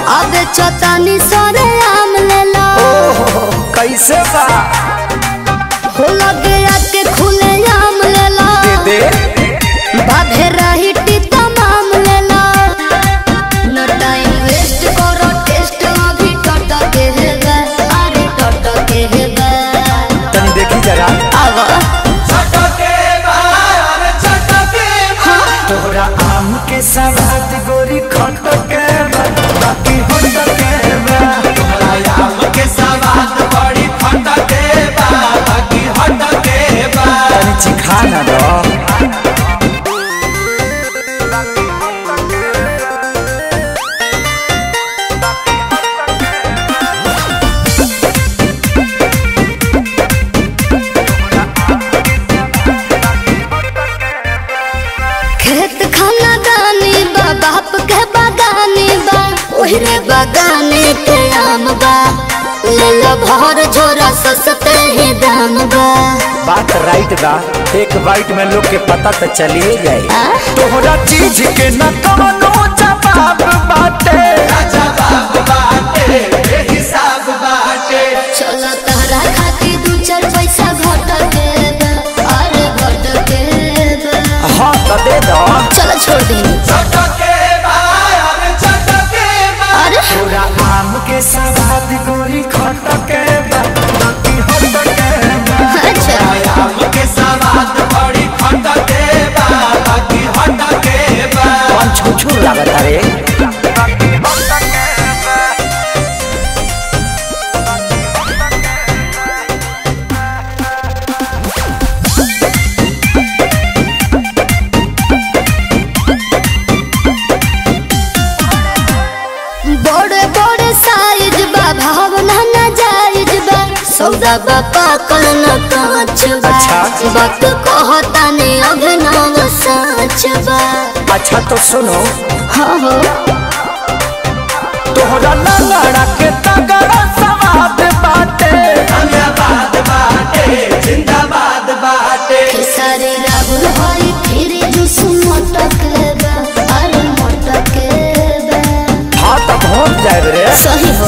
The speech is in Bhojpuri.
अब चतानी सरे आम लेला ओहो कैसे बा हो लगे आके खुले आम लेला दे बाधे रही टीता माम लेला नो टाइम वेस्ट करो टेस्ट अभी टट के है बे अरे टट के है बे तनी देखी जरा आवा तोहरा आम के सवाद गोरी खट के बा, बाकी होट के बा। तनी चिखा ना दो खेत खाना दानी बा बाप के बागानी बा ओहरे बागाने के आम बा ले लो भर झोरा सस्ते ही दाम बा बात राइट बा एक बाइट में लोग के पता तो चलिए जाए आ? तोहरा चीज के न कवनो जवाब बाटे चलो तहरा खातिर दू चार पैसा घट के बा, अरे घट के बा। हाँ तो दे दो चलो छोड़ दी अरे तोरा आम के सवाद गोरी खट के बा, बाकी होट के बा। अच्छा कौन छुछू लागत रे बड़े बड़े साइज बा भावना ना जायज बा सौदा बा पाकल न कांच बा अच्छा। वक्त कहता ने अभिनव सच बा अच्छा तो सुनो हाँ हो तोहरा लंगड़ा के तगड़ा सवाद बाटे खेसारी राहुल हरी फिर जुस मटक बा अरे मटक बा हाँ तो पहुँच जाए रे सही